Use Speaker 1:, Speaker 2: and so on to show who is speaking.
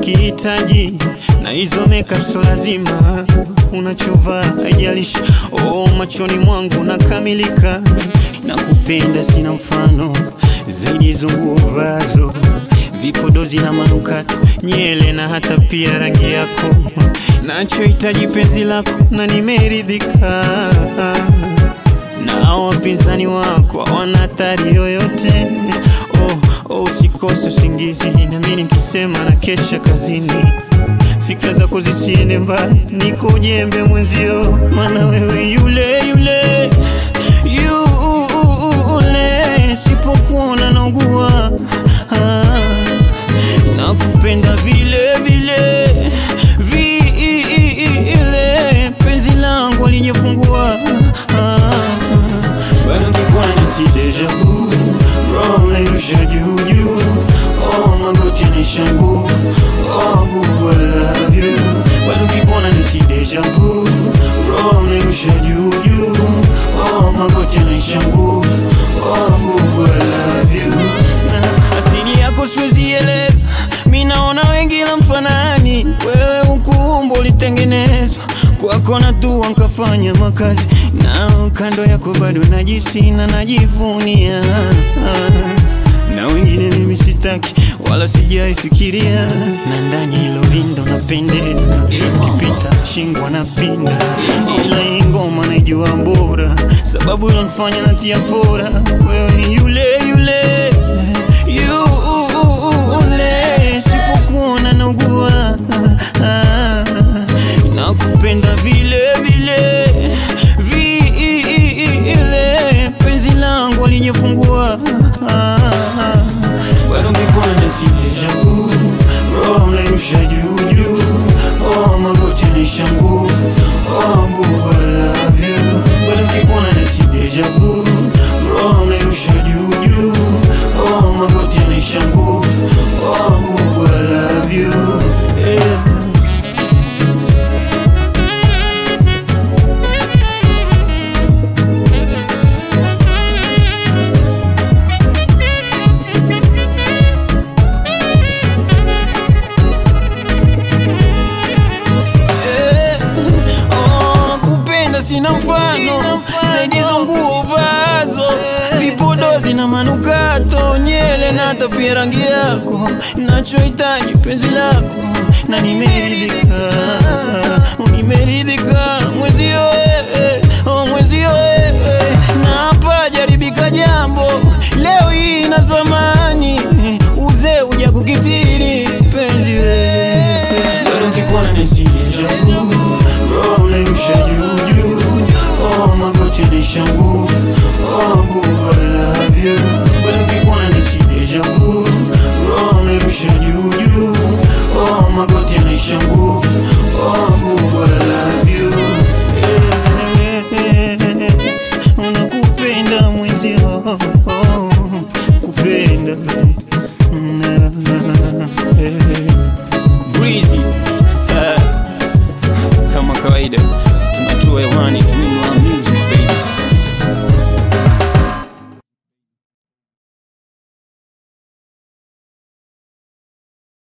Speaker 1: nikihitaji na hizo makeup so lazima unachovaa haijalishi oh, machoni mwangu nakamilika na kupenda sina mfano zaidi hizo nguo vazo vipodozi na manukato nyele na hata pia rangi yako nachohitaji penzi lako na nimeridhika na wapinzani wako hawana hatari yoyote oh, oh, usikose usingizi nami nikisema na kesha kazini fikra zako zisiende mbali niko ujembe mwenzio maana wewe yule yule yule sipokuona naugua ah, nakupenda vile vile vile penzi langu linyepungua ah, bado ngekuwa nisi deja vu roho nairusha juu juu oh magoti nishangu oh bubu I love you bado ngekuwa nisi deja vu roho nairusha juu juu oh magoti nishangu oh bubu I love you na asili yako siwezi eleza mi naona wengi la mfanani wewe ukuumbo ulitengenezwa kwako na tu nkafanya makazi na kando yako bado najisi na najivunia na wengine mimi sitaki wala sijaifikiria na ndani hilo lindo napendeza ukipita shingwa na pinda ila hii ngoma naijua bora sababu ilonifanya natia fora wewe yule yule yule sipokuona naugua nakupenda vile vile vile penzi langu linyepungua bado ngekuwa nasi deja vu roho mnairusha juu juu oh magoti nishangu oh bubu I love you bado ngekuwa nasi deja vu roho mnairusha juu juu oh magoti nishangu oh bubu I love you yeah. Eh, oh, nakupenda sina mfano zaidi hizo nguo vazo vipodozi na manukato nyele na hata pia rangi yako nachohitaji penzi lako na nimeridhika nimeridhika mwezio eh, oh, mwezio eh, na hapa jaribika jambo leo hii na zamani uzee uja kukitiri penzi wewe bado nkikuona nisije jangu roho nairusha juu juu oh magoti nishangu